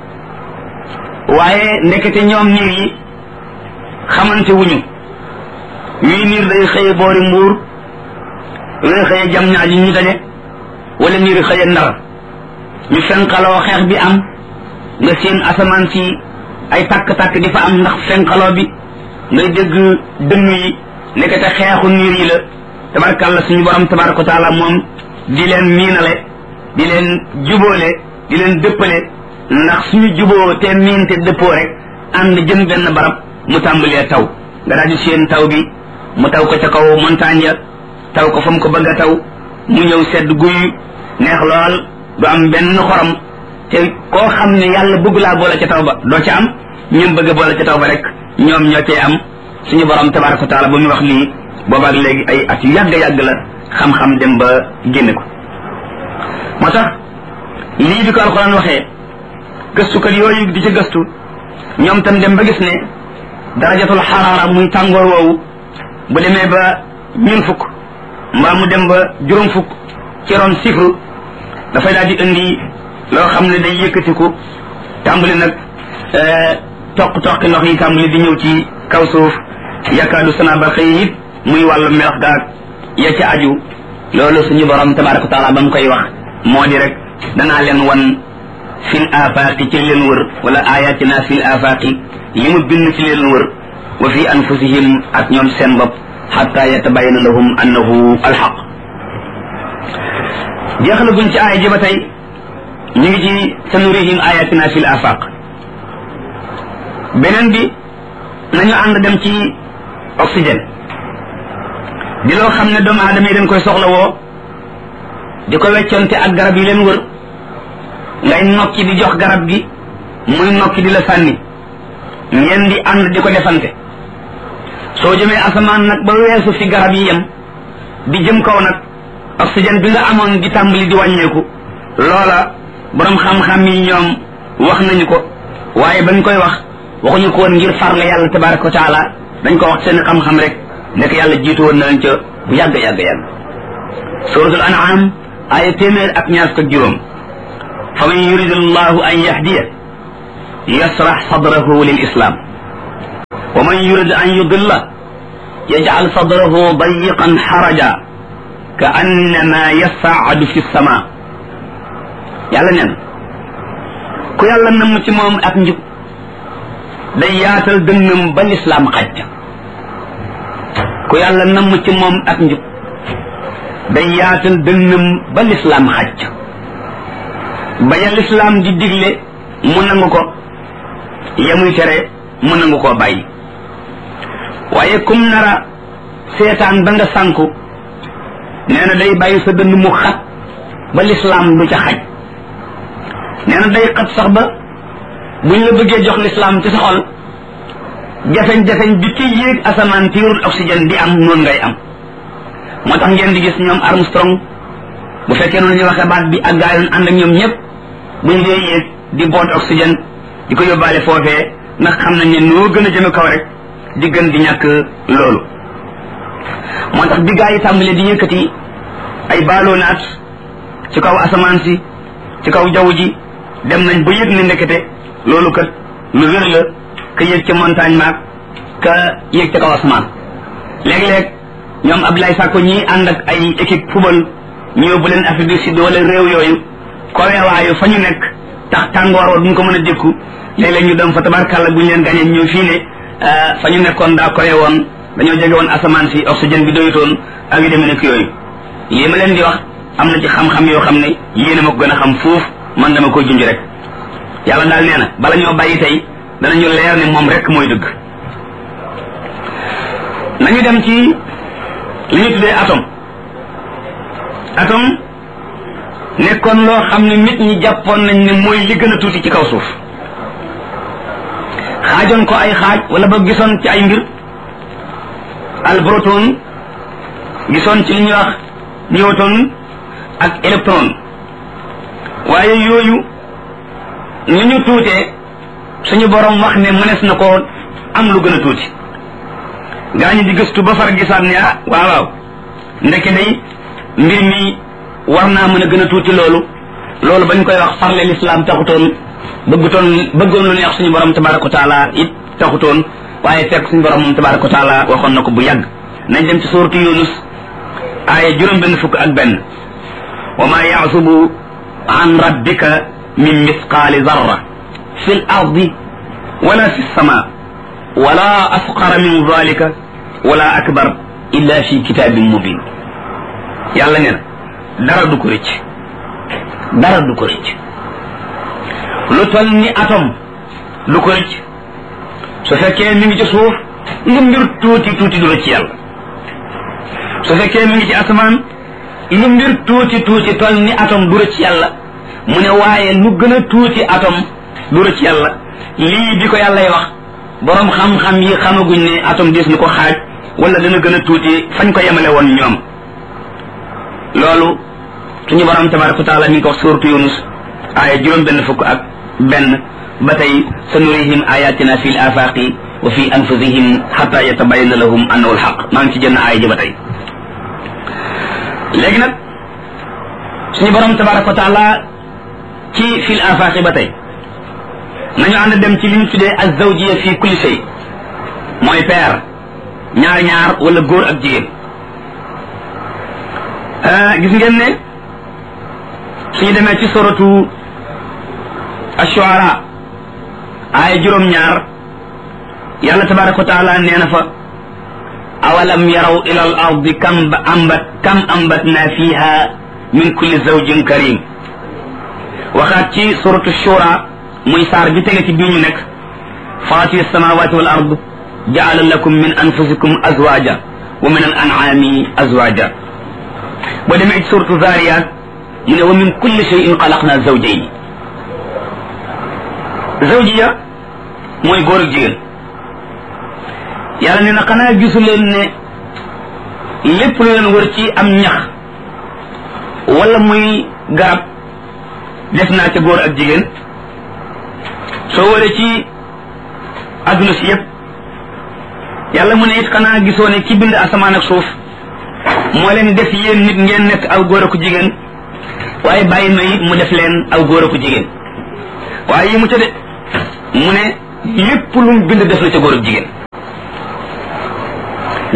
waaye ndekete ñoom niir yi xamante wuñu wii niir day xëye boori mbuur wii xëye jam ñaaji ñu daje wala niir xëye ndar ñu fenqaloo xeex bi am nga seen asamaan si ay takk-takk di fa am ndax fenqaloo bi ngay dégg dënn yi nekkete xeexu niir yi la tabarkàlla suñu borom tabaraka taala moom di leen miinale di leen jubóole di leen dëppale ndax suñu juboo te miin te dëppoo rek ànd jëm benn barab mu tàmbalee taw nga daal di seen taw bi mu taw ko ca kaw montagne ya taw ko fa mu ko bëgg a taw mu ñëw sedd guy neex lool du am benn xorom te koo xam ne yàlla bëgg laa boole ca taw ba doo ca am ñoom bëgg a boole ca taw ba rek ñoom ñoo cee am suñu borom tabaraka wa taala bu muy wax lii boobaak léegi ay at yu yàgg yàgg la xam-xam dem ba génne ko moo tax lii bi ko alxuraan waxee gëstukat yooyu di ca gëstu ñoom tam dem ba gis ne darajatul xaraara muy tàngoor woowu bu demee ba ñun fukk mbaa mu dem ba juróom fukk ci ron sifru dafay daal di indi loo xam ne day yëkkatiku tàmbali nag toq toqi ndox yi tàmbali di ñëw ci kaw suuf yakaadu sana ba xëy it muy wàllu melax gaag ya ca aju loolu suñu borom tabaraka wa taala ba mu koy wax moo di rek danaa leen wan fil afaqi ci leen wër wala ayatina fil afaqi li mu bind ci leen wër wa fi anfusihim ak ñoom seen bopp xatta yatabayana lahum annahu alxaq jeexalaguñ ci aaya ji ba tey ñu ngi ci sanurihim ayatina fil afaq beneen bi nañu ànd dem ci oxygène di loo xam ne doomu aadama yi dañ koy soxla woo di ko wecconte ak garab yi leen wër ngay nokki di jox garab gi muy nokki di la sànni ngeen di ànd di ko defante soo jëmee asamaan nag ba weesu fi garab yi yem di jëm kaw nag oxygène bi nga amoon di tàmbali di wàññeeku loola borom xam-xam yi ñoom wax nañu ko waaye bañ koy wax waxuñu ko woon ngir farle yàlla tabaraka wa taala dañ ko wax seen xam-xam rek nekk yàlla jiitu woon na leen ca bu yàgg yàgg yàgg suratul an'am aaya téeméer ak ñaar fukk ak juróom fa man yurid allahu an yahdiya yasrax sadrahu lil islam wa man yurid an yudilla yajcal sadrahu dayiqan xaraja ka annama yasaacadu fi sama yàlla neen ku yàlla namm ci moom ak njub day yaatal dënnam ba lislaam xaj ku yàlla namm ci moom ak njub day yaatal dënnam ba lislaam xaj baña lislaam di digle mu nangu ko yamuy tere mu nangu koo bàyyi waaye kum nara seetaan ba nga sànku nee na day bàyyi sa dënn mu xat ba lislaam du ca xaj nee na day xat sax ba buñ la bëggee jox lislaam ci sa xol jafeñ-jafeñ bi ci yéeg asamaan tiirul oxygène di am noonu ngay am moo tax ngeen di gis ñoom Armstrong bu fekkee noonu ñu waxee baat bi ak gaa yoon ànd ak ñoom ñëpp buñ dee yéeg di boot oxygène di ko yóbbaale foofee ndax xam nañ ne noo gën a jëme kaw rek di gën di ñàkk loolu moo tax bi gaa yi tàmbalee di yëkkati ay ballonnaat ci kaw asamaan si ci kaw jaww ji dem nañ ba yëg ne ndekete loolu kat lu wér la ka yëg ca montagne maag ka yëg ca kaw asamaan léeg-léeg ñoom Abdoulaye Sakko ñii ànd ak ay équipe football ñu yóbbu leen Afrique du Sud wala réew yooyu koweewaayu fa ñu nekk tax tàngoor wa duñ ko mën a dékku léeg-léeg ñu dem fa tabarkàlla bu ñu leen gañee ñëw fii ne fa ñu nekkoon daa kowe woon dañoo jege woon asamaan si oxygène bi doyutoon ak yu demee nekk yooyu lii ma leen di wax am na ci xam-xam yoo xam ne yéen a ma ko gën a xam fuuf man dama koy junj rek yàlla daal nee na bala ñoo bàyyi tey danañu leer ne moom rek mooy dëgg nañu dem ci li ñu tuddee atome atome nekkoon loo xam ne nit ñi jàppoon nañ ne mooy li gën a tuuti ci kaw suuf xaajoon ko ay xaaj wala ba gisoon ci ay mbir al proton gisoon ci li ñuy wax newton ak électron waaye yooyu ni ñu tuutee suñu borom wax ne mënees na koo am lu gën a tuuti gaa ñi di gëstu ba far gisaat ne ah waaw waaw ndeke day mbir mi war naa mën a gën a tuuti loolu loolu bañ koy wax farle lislaam taxutoon bëggutoon bëggoon lu neex suñu borom tabaraka wa taala it taxutoon waaye fekk suñu borom moom tabaraka wa taala waxoon na ko bu yàgg nañ dem ci suuratu yunus aaya juróom benn fukk ak benn wa ma yaasubu an rabbika min misqaali zarra fi l ardi wala fi lsama wala asqara min dalika wala akbar illa fi kitabin mubin yàlla nee na dara du ko rëcc dara du ko rëcc lu tol ni atom du ko rëcc su fekkee mi ngi ci suuf lu mbir tuuti tuuti du rëcc yàlla su fekkee mi ngi ci asamaan lu mbir tuuti tuuti tol ni atom du rëcc yàlla mu ne waaye lu gën a tuuti atom du rëcc yàlla lii bi ko yàllay wax borom xam-xam yi xamaguñ ne atom des na ko xaaj wala dana gën a tuuti fañ ko yemale woon ñoom loolu suñu borom tabaraka wa taala mi ngi ko wax suuratu yunus aaya juróom benn fukk ak benn ba tey sa nurihim ayatina fi l afaqi wa fi anfusihim xata yatabayana lahum annahu alxaq maa ngi ci jënn aaya ji ba tey léegi nag suñu borom tabaraka wa taala ci fi l afaqi ba tey nañu ànd dem ci li ñu tuddee azawjiya fi kulli shay mooy peer ñaar ñaar wala góor ak jigéen gis ngeen ne suñu demee ci suratu ashuara aaya juróom-ñaar yàlla tabaraka wa taala nee na fa awalam yaraw ila al ardi kam ambat kam ambatna fiha min kulli zawjin karim waxaat ci suratu shura muy saar bi tege ci bii ñu nekk fatir samawati wal ard jaala lakum min anfusikum azwaja wa min al an'ami azwaja boo demee ci suratu zariyat mu ne wa min kulli shay'in xalaqna zawjayn zawjiya mooy góor ak jigéen yàlla ne na xanaa gisu leen ne lépp lu leen wër ci am ñax wala muy garab def naa ca góor ak jigéen soo waree ci adduna si yëpp yàlla mu ne it xanaa gisoo ne ki bind asamaan ak suuf moo leen def yéen nit ngeen nekk aw góor ak jigéen waaye bàyyi na it mu def leen aw góor ak jigéen waaye yi mu ca de mu ne lépp lu mu bind def na ca góor ak jigéen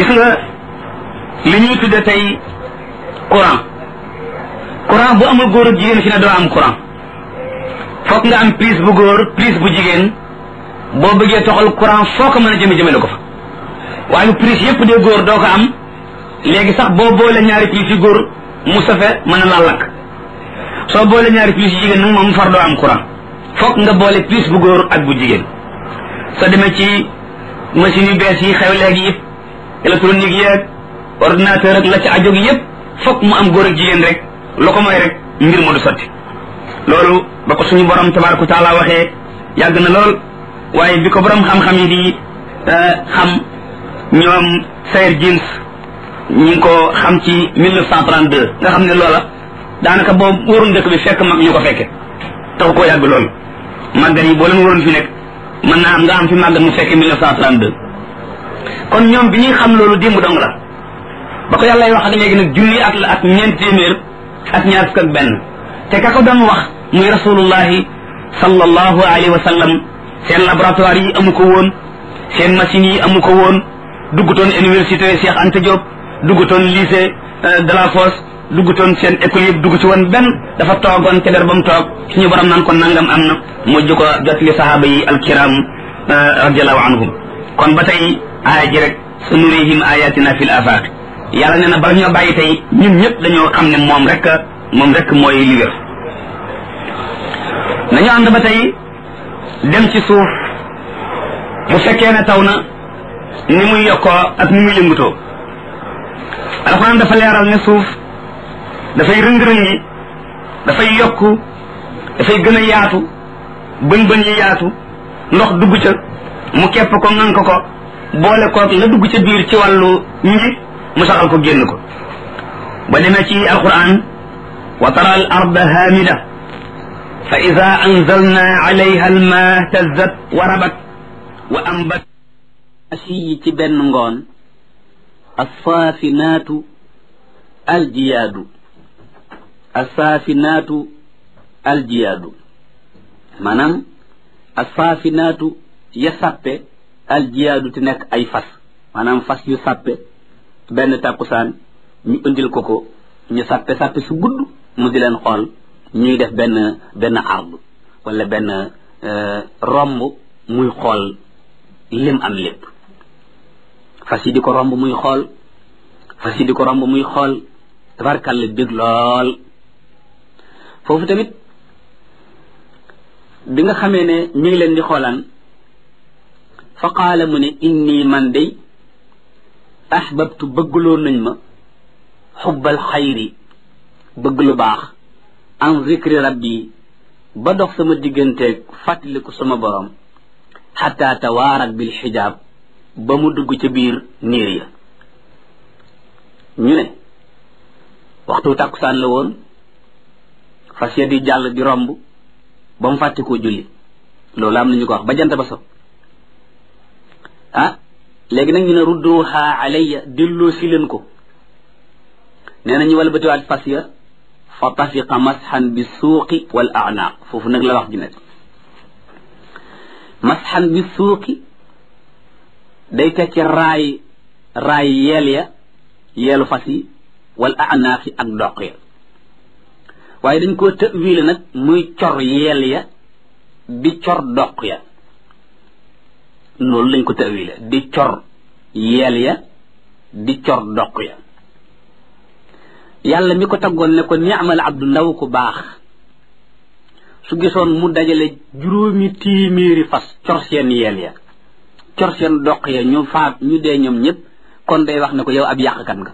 gis nga li ñuy tudde tey courant courant bu amul góor ak jigéen fi ne doo am courant foog nga am prise bu góor prise bu jigéen boo bëggee toxal courant foo ko mën a jëme jëmele ko fa waaye prise yépp dee góor doo ko am léegi sax boo boole ñaari prise yu góor mu safe mën a la lakk soo boole ñaari prise yu jigéen nag moom far doo am courant foog nga boole prise bu góor ak bu jigéen soo demee ci machine yu bees yi xew léegi yëpp électronique yeeg ordinateur ak la ci ajoog yëpp foog mu am góor ak jigéen rek lu ko mooy rek mbir ma du sotti loolu ba ko suñu borom tabaraka taala waxee yàgg na lool waaye bi ko borom xam-xam yi di xam ñoom Sayer Jeans ñi ngi ko xam ci 1932 nga xam ne loola daanaka boobu wóorun dëkk bi fekk mag ñu ko fekke taxu koo yàgg lool màggat yi boo leen waroon fi nekk mën naa am nga am fi màggat mu fekke 1932 kon ñoom bi ñuy xam loolu démb dong la ba ko yàlla wax ak léegi nag junni at la ak ñeent téeméer ak ñaar fukk ak benn te ka ko doon wax muy rasulullahi sallallahu alayhi wa sallam seen laboratoire yi amu ko woon seen machines yi amu ko woon duggutoon université Cheikh Anta Diop duggutoon lycée de la Fosse duggutoon seen école yëpp dugg ci woon benn dafa toogoon ca der ba mu toog suñu borom naan ko nangam am na mujj ko jot li sahaaba yi alkiram radiallahu anhum kon ba tey aaya ji rek sa nurihim ayatina fil afaq yàlla nee na bala ñoo bàyyi tey ñun ñëpp dañoo xam ne moom rek moom rek mooy li wér nañu ànd ba tey dem ci suuf bu fekkee ne taw na ni muy yokkoo ak ni muy yëngutoo alxuraan dafa leeral ne suuf dafay rëng-rëngi dafay yokku dafay gën a yaatu bën bën yi yaatu ndox dugg ca mu kepp ko ngan ko ko boole koog la dugg ca biir ci wàllu nji mu saxal ko génn ko ba demee ci alquran wa tara al arda hamida fa ida anzalna alayha alma tazzat wa rabat wa ambat asiyi ci benn ngoon assaafinaatu aljiyaadu assaafinaatu aljiyaadu maanaam assaafinaatu ya sàppe aljiyaadu te nekk ay fas maanaam fas yu sàppe benn tàkkusaan ñu indil ko ko ñu sàppe sàppe su gudd mu di leen xool ñuy def benn benn ardu wala benn romb muy xool lim am lépp fas yi di ko romb muy xool fas yi di ko romb muy xool tabarkàlla bég lool foofu tamit bi nga xamee ne ñu ngi leen di xoolaan fa qaala mu ne inni man day ahbabtu bëggloo nañ ma xubbal xayri bëgg lu baax an zikri rabbi ba dox sama digganteeg fàttaliku sama borom xataa tawaarat bil xijaab ba mu dugg ca biir niir ya ñu ne waxtu tàkkusaan la woon fas ya di jàll di romb ba mu fàtte koo julli loolu am nañu ko wax ba jant ba so ah léegi nag ñu ne rudduha alayya delloo si leen ko nee na ñu wala batiwaat fas ya fa tafiqa masxan bi suuqi wal anaaq foofu nag la wax ji nekk masxan bi suuqi day tekki raay raay yeel ya yeelu fas yi wal anaaq yi ak doq ya waaye dañ koo tëwiile nag muy cor yeel ya di cor doq ya loolu lañ ko tëwiile di cor yeel ya di cor doq ya yàlla mi ko taggoon ne ko ni'mal abdu ndaw ku baax su gisoon mu dajale juróomi téeméeri fas cor seen yeel ya cor seen doq ya ñu faat ñu dee ñoom ñëpp kon day wax ne ko yow ab yàqkat nga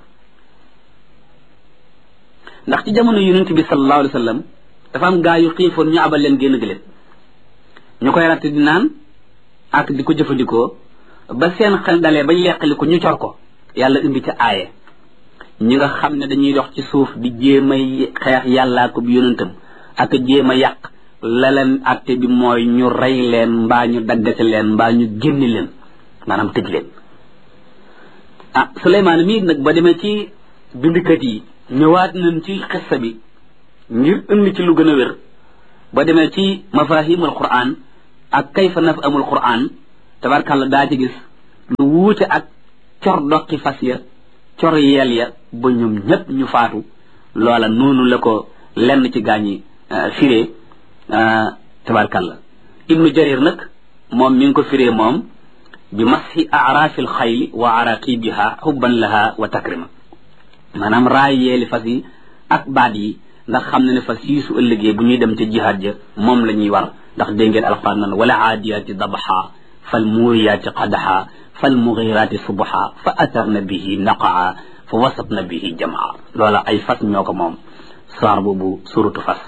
ndax ci jamono yonent bi sallallahu alayhi wa sallam dafa am gaa yu xiifoon ñu abal leen génn gëléem ñu koy ratt di naan ak di ko jëfandikoo ba seen xel dalee bañ leqali ko ñu cor ko yàlla indi ca aaye ñi nga xam ne dañuy dox ci suuf di jéem a xeex yàllaa ko bi yonentam ak jéem a yàq la leen atte bi mooy ñu rey leen mbaa ñu daggate leen mbaa ñu génni leen maanaam tëj leen ah Suleymaan mii nag ba demee ci bindikat yi ñëwaat nañ ci xissa bi ngir indi ci lu gën a wér ba demee ci mafahimul quran ak kayfa naf amul quran tabarkàlla daa ci gis lu wuute ak cor doqi fas ya cor yeel ya ba ñoom ñépp ñu faatu loola noonu la ko lenn ci gaañi firee tabarkalla ibnu jarir nag moom mi ngi ko firee moom bi mashi arafil xayli wa araqibiha xubban laha wa takrima maanaam raay yeeli fas yi ak baat yi ndax xam na ne fas yii su ëllëgee bu ñuy dem ca jihaad ja moom la ñuy war ndax dégg ngeen alquran nan wala aadiyaati dabaxa fal muuriyaati qadaxa fal mugiraati subaxa fa atarna bihi naqaa fa wasatna bihi jamaa loola ay fas ñoo ko moom saar boobu suratu fas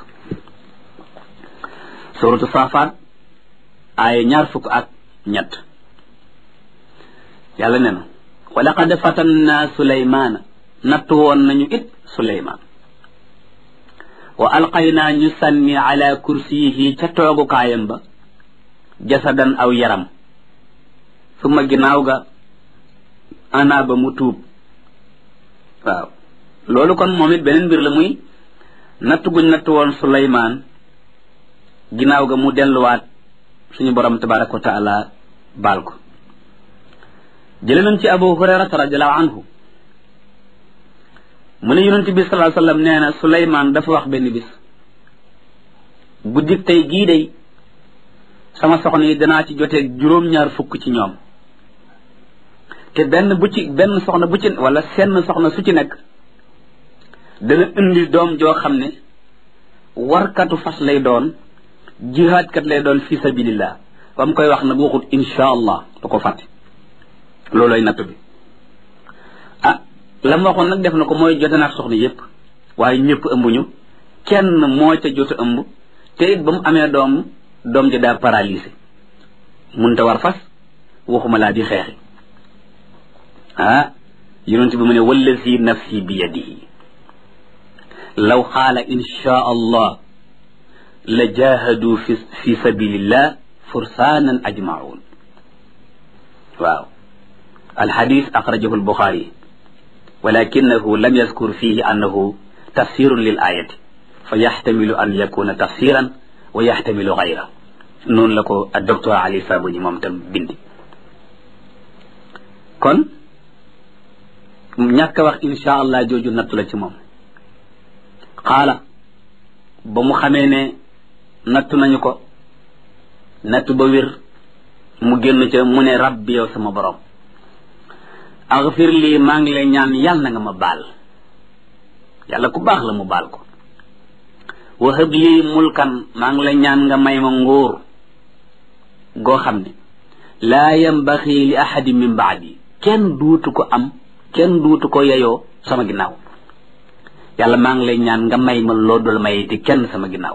suratu saafaat ay ñaar fukk ak ñett yàlla ne na wa laqad fatanna suleymaana nattu woon nañu it suleymaan wa alqaynaa ñu sànni ala kursiyihi ca toogukaayam ba jasadan aw yaram suma ginnaaw ga ana ba mu tuub waaw loolu kon moom it beneen mbir la muy natt guñ natt woon suleymaan ginnaaw ga mu delluwaat suñu borom tabaraka wa taala baal ko jële nañ ci abu hurairata radiallahu anhu mu ne yonent bi salaa sallam nee na suleymaan dafa wax benn bis guddik tey gii day sama soxna yi danaa ci joteeg juróom-ñaar fukk ci ñoom te benn bu ci benn soxna bu ci wala senn soxna su ci nekk dana indi doom joo xam ne warkatu fas lay doon jihaadkat lay doon fi sabilillah ba mu koy wax nag waxut insha allah da ko fàtte looloy natt bi ah la ma waxoon nag def na ko mooy jote naag soxna yépp waaye ñëpp ëmbuñu kenn moo ca jot a ëmb te it ba mu amee doom doom ja daa paralysé munta war fas waxuma laa di xeexi ah yonent bi mu ne wallazi nafsi bi yadihi law xaala insha allah la jahadu fi fi sabilillah fursaanan ajmaun waaw alxadis axrajahu albuxaari walakinahu lam yazkur fihi annahu tafsirun lil ayati fa yaxtamilu an yakuna tafsiran wa yaxtamilu gayra noonu la ko ak docteur Ali Sabuni moom tam bindi kon ñàkk a wax insha allah jooju nattu la ci moom xaala ba mu xamee ne nattu nañu ko nattu ba wér mu génn ca mu ne rabbi yow sama borom agfir lii maa ngi lay ñaan yàlla na nga ma baal yàlla ku baax la mu baal ko wahab lii mulkan maa ngi lay ñaan nga may ma nguur goo xam ne laa yambaxi li ahadi min baadi kenn duutu ko am kenn duutu ko yeyoo sama ginnaaw yàlla maa ngi lay ñaan nga may ma loo dul may te kenn sama ginnaaw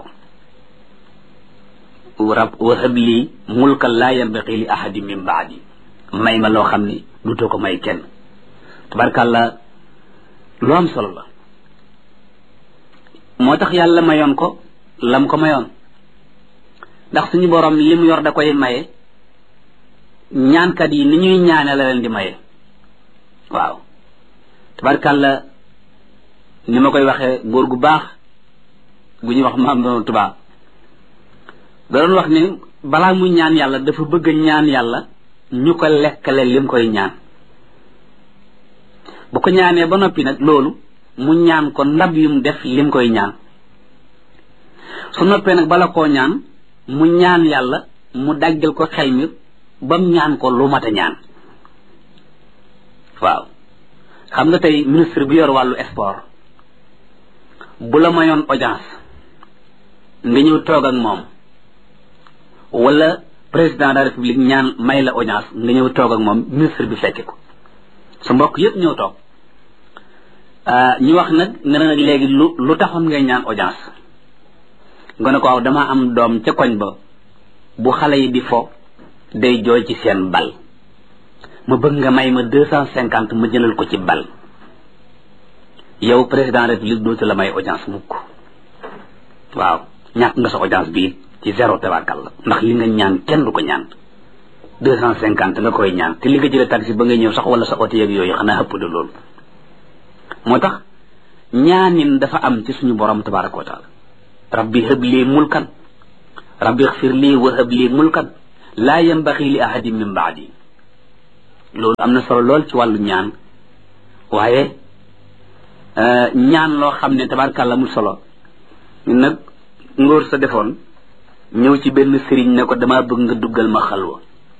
rab wahab lii mulkan laa yambaxi li ahadi min baadi may ma loo xam ne duutoo ko may kenn tabarkàlla lu am solo la moo tax yàlla mayoon ko lam ko mayoon ndax suñu borom li mu yor da koy maye ñaankat yi ni ñuy ñaane la leen di maye waaw tabarkàlla ni ma koy waxee góor gu baax gu ñuy wax maam doon tubaab da doon wax ni balaa muy ñaan yàlla dafa bëgg ñaan yàlla ñu ko lekkale lim koy ñaan bu ko ñaanee ba noppi nag loolu mu ñaan ko ndab yum def lim koy ñaan su noppee nag bala koo ñaan mu ñaan yàlla mu daggal ko xel mi bam ñaan ko lu mat a ñaan waaw xam nga tey ministre bi yor wàllu sport bu la mayoon audience nga ñëw toog ak moom wala président de la république ñaan may la audience nga ñëw toog ak moom ministre bi fekke ko sa mbokk yépp ñëw toog ñu wax nag nga ne nag léegi lu lu taxoon ngay ñaan audience nga ne ko waaw dama am doom ca koñ ba bu xale yi di fo day jooy ci seen bal ma bëgg nga may ma deux cent cinquante ma jëlal ko ci bal yow président de la république dootu la may audience mukk waaw ñàkk nga sa audience bii ci zéro tabarkal la ndax li nga ñaan kenn du ko ñaan deux cent cinquante nga koy ñaan te li nga jëlee taxi ba ngay ñëw sax wala sa oto yeeg yooyu xanaa ëpp de loolu moo tax ñaanin dafa am ci suñu borom tabaraka wa taala rabbi hëb lii mulkan rabbi xfir lii wa hëb lii mulkan laa yambaxi li ahadin min baadi loolu am na solo lool ci wàllu ñaan waaye ñaan loo xam ne tabarkàlla mu solo nag ngóor sa defoon ñëw ci benn sëriñ ne ko damaa bëgg nga duggal ma xalwa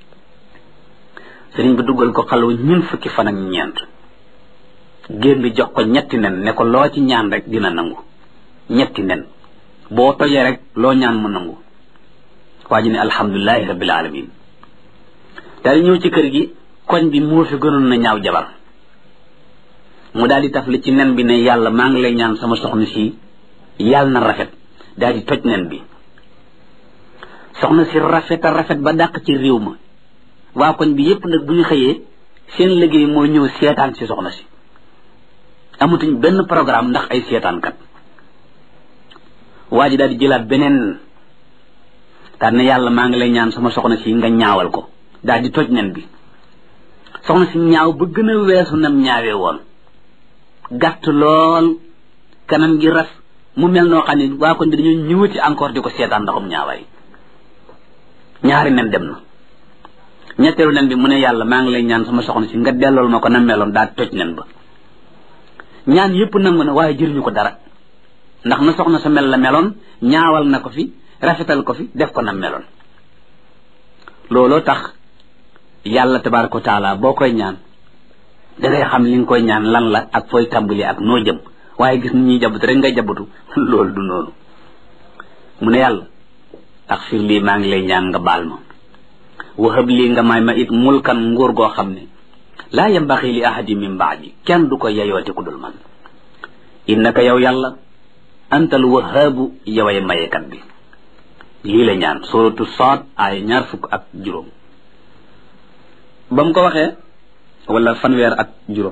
sëriñ bi duggal ko xalwa ñun fukki fan ak ñeent génn jox ko ñetti nen ne ko loo ci ñaan rek dina nangu ñetti nen boo tojee rek loo ñaan mu nangu waa ji ne alhamdulilahi rabbil alamin daal ñëw ci kër gi koñ bi moo fi gënoon na ñaaw jabar mu daal di tafli ci nen bi ne yàlla maa ngi lay ñaan sama soxna si yàlla na rafet daal di toj nen bi soxna si rafet a rafet ba dàq ci réew ma waa koñ bi yépp nag bu ñu xëyee seen liggéey mooy ñëw seetaan si soxna si amatuñ benn programme ndax ay seetaankat waa ji daal di jëlaat beneen daal ne yàlla maa ngi lay ñaan sama soxna si nga ñaawal ko daal di toj nen bi soxna si ñaaw ba gën a weesu nam ñaawee woon gàtt lool kanam gi ras mu mel noo xam ne waa koñ bi dañoo ñëwati encore di ko seetaan ndaxum ñaawaay ñaari nen dem na ñetteelu nen bi mu ne yàlla maa ngi lay ñaan sama soxna si nga dellool ma ko na meloon daal toj nen ba ñaan yépp nangu na waaye jëriñu ko dara ndax na soxna sa mel la meloon ñaawal na ko fi rafetal ko fi def ko na meloon looloo tax yàlla tabaraka wa taala boo koy ñaan dangay xam li nga koy ñaan lan la ak fooy tàmbali ak noo jëm waaye gis ni ñuy jabatu rek ngay jabatu loolu du noonu mu ne yàlla axfir lii maa ngi lay ñaan nga baal ma wahab lii nga may ma it mulkan nguur goo xam ne laa yambaxi li ahadi min baadi kenn du ko yeyooti ku dul man innaka yow yàlla antal wahaabu yoway mayekat bi lii la ñaan suratu Saad ay ñaar fukk ak juróom ba mu ko waxee wala fanweer ak juróom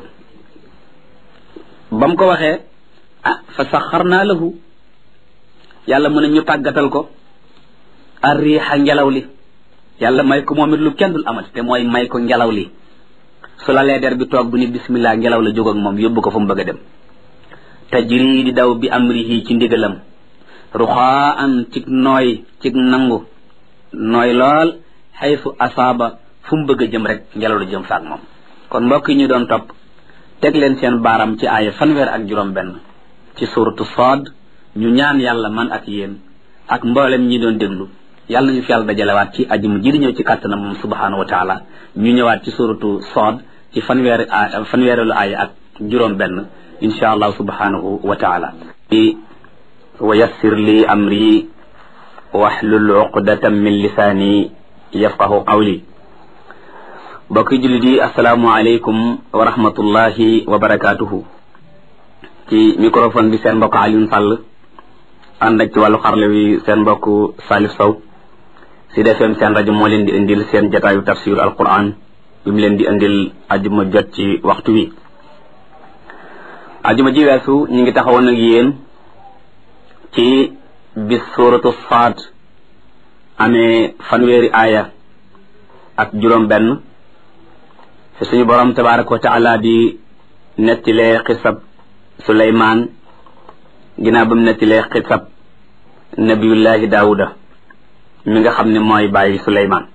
ba mu ko waxee ah fa saxarnaa lahu yàlla mu ne ñu tàggatal ko arriixa ngelaw li yàlla may ko moom it lu kenn dul amati te mooy may ko ngelaw li su la lee der bi toog bu ni bismillah ngelaw la jóg ak moom yóbbu ko fa mu bëgg a dem tajri di daw bi amrihi ci ndigalam ruxaa an cig nooy cig nangu nooy lool xaytu asaaba fu mu bëgg a jëm rek ngelaw la jëm faak moom kon mbokk yi ñu doon topp teg leen seen baaram ci aaya fanweer ak juróom benn ci suratu Saad ñu ñaan yàlla man ak yéen ak mboolem ñi doon déglu yàlla nañu fi yàlla dajalewaat ci aji mu ji di ñëw ci kàttanam moom subhanahu wa taala ñu ñëwaat ci suratu Saad ci fanweeri a fanweerelu aaya ak juróom benn insha allah subhanahu wa taala wa yassir li amri wahlul uqdatan min lisaani yafqahu qawli bokki jullit yi asalaamualeykum wa rahmatullahi wa barakaatuhu ci microphone bi seen mbokk Alioune Sall ànd ak ci wàllu xarle wi seen mbokk Salif Sow si defeem seen rajo moo leen di indil seen jataayu tafsir alquran bi mu leen di indil ajuma jot ci waxtu wi ajuma ji weesu ñu ngi taxawoon ak yéen ci bis suratu Saad amee fanweeri aaya ak juróom benn fi suñu borom tabaraka wa taala di nettilee xisab suleymaan ginnaaw ba mu nettilee xisab nabiyullahi daawuda mi nga xam ne mooy bàyyi suleymaan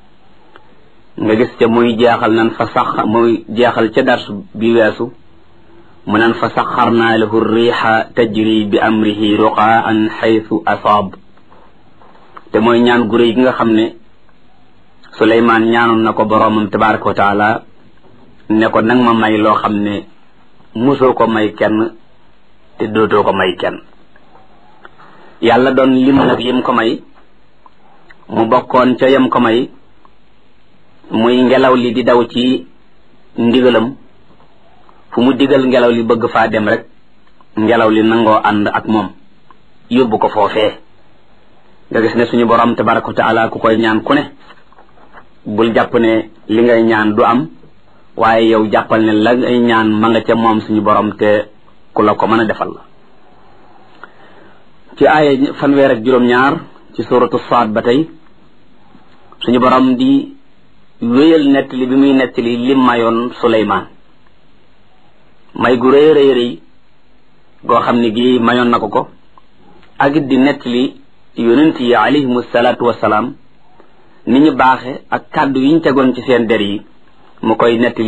nga gis ca muy jeexal nan fa sax muy jeexal ca dars bi weesu mu nan fa saxarnaa lahu riixa tajri bi amrihi ruqaan xaytu asaab te mooy ñaan gu réy gi nga xam ne suleymaan ñaanoon na ko boroomam tabaraka wa taala ne ko nag ma may loo xam ne musoo ko may kenn te dootoo ko may kenn yàlla doon lim nag yim ko may mu bokkoon ca yam ko may muy ngelaw li di daw ci ndigalam fu mu digal ngelaw li bëgg faa dem rek ngelaw li nangoo ànd ak moom yóbbu ko foofee nga gis ne suñu borom tabaraka wa taala ku koy ñaan ku ne bul jàpp ne li ngay ñaan du am waaye yow jàppal ne la ngay ñaan ma nga ca moom suñu borom te ku la ko mën a defal la ci aaya fanweer ak juróom-ñaar ci suratu Saad ba tey suñu borom di wéyal nettali bi muy nettali lim mayoon Suleymaan may gu rëy rëy rëy goo xam ne gi mayoon na ko ko ak it di nettali yonent yi alayhimu salaatu wasalaam ni ñu baaxe ak kàddu yi ñu tegoon ci seen der yi mu koy netti